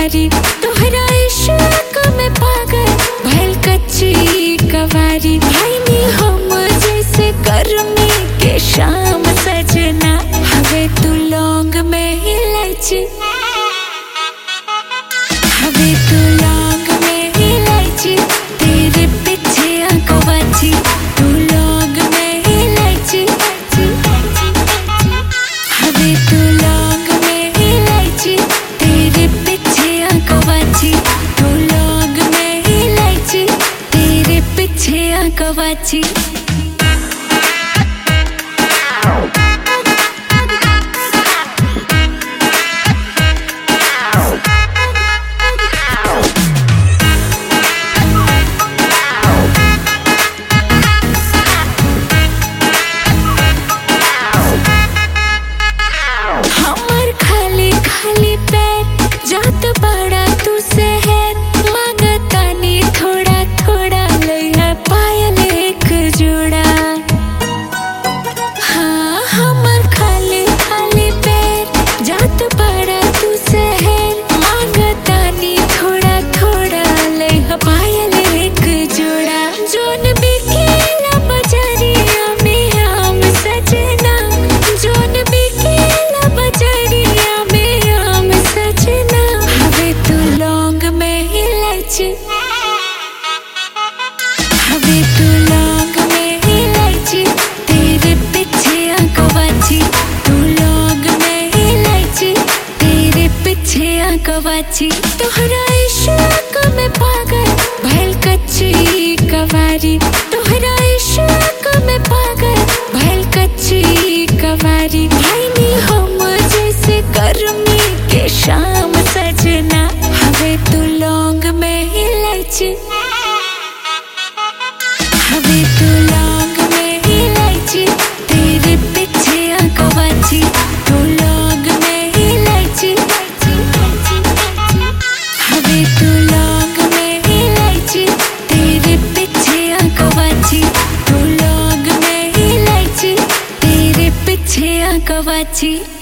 कवारी तोहरा इश्क में पागल भइल कच्ची कवारी भाई नी हम जैसे गर्मी के शाम सजना हवे तू लौंग में इलायची हवे तू लौंग में इलायची तेरे पीछे आंखवाची तू लौंग में इलायची हवे तू लौंग में इलायची तेरे पीछे आंखवाची तू लौंग में इलायची तेरे पीछे आंखवाची हमर खाली खाली पैर जात बड़ा तू शहर मांगतानी थोड़ा थोड़ा लइहा पायल एक जोड़ा हाँ हमर खाली खाली पैर जात बड़ा तू शहर मांगतानी थोड़ा थोड़ा लइहा पायल एक जोड़ा जोन बिकेला बजरिया में आम सजना जोन बिकेला बजरिया में आम सजना हवे तू लौंग में इलायची हवे तू लौंग में इलायची तेरे पीछे आंखवाची तू लौंग में इलायची तेरे पीछे आंखवाची तोहरा इश्क में पागल भइल कच्ची कवारी तोहरा इश्क में पागल भइल कच्ची कवारी भाई नी हम जैसे गर्मी के शाम सजना हवे तू लौंग में इलायची हवे तू लौंग में इलायची तेरे पीछे आंखवाची तू लौंग में इलायची हवे तू लौंग में इलायची तेरे पीछे आंखवाची तू लौंग में इलायची तेरे पीछे आंखवाची